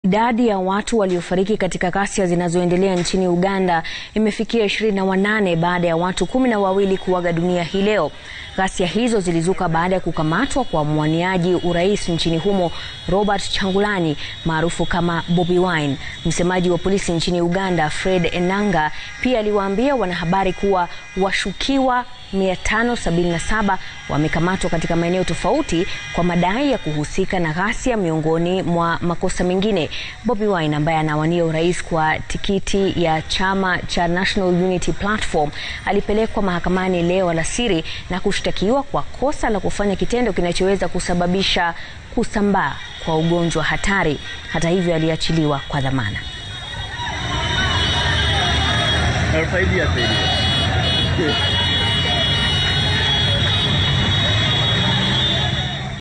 Idadi ya watu waliofariki katika ghasia zinazoendelea nchini Uganda imefikia ishirini na wanane baada ya watu kumi na wawili kuaga dunia hii leo. Ghasia hizo zilizuka baada ya kukamatwa kwa mwaniaji urais nchini humo Robert Changulanyi maarufu kama Bobi Wine. Msemaji wa polisi nchini Uganda Fred Enanga pia aliwaambia wanahabari kuwa washukiwa 577 wamekamatwa katika maeneo tofauti kwa madai ya kuhusika na ghasia miongoni mwa makosa mengine. Bobi Wine ambaye anawania urais kwa tikiti ya chama cha National Unity Platform alipelekwa mahakamani leo alasiri na kushtakiwa kwa kosa la kufanya kitendo kinachoweza kusababisha kusambaa kwa ugonjwa hatari. Hata hivyo, aliachiliwa kwa dhamana. Alfaidia,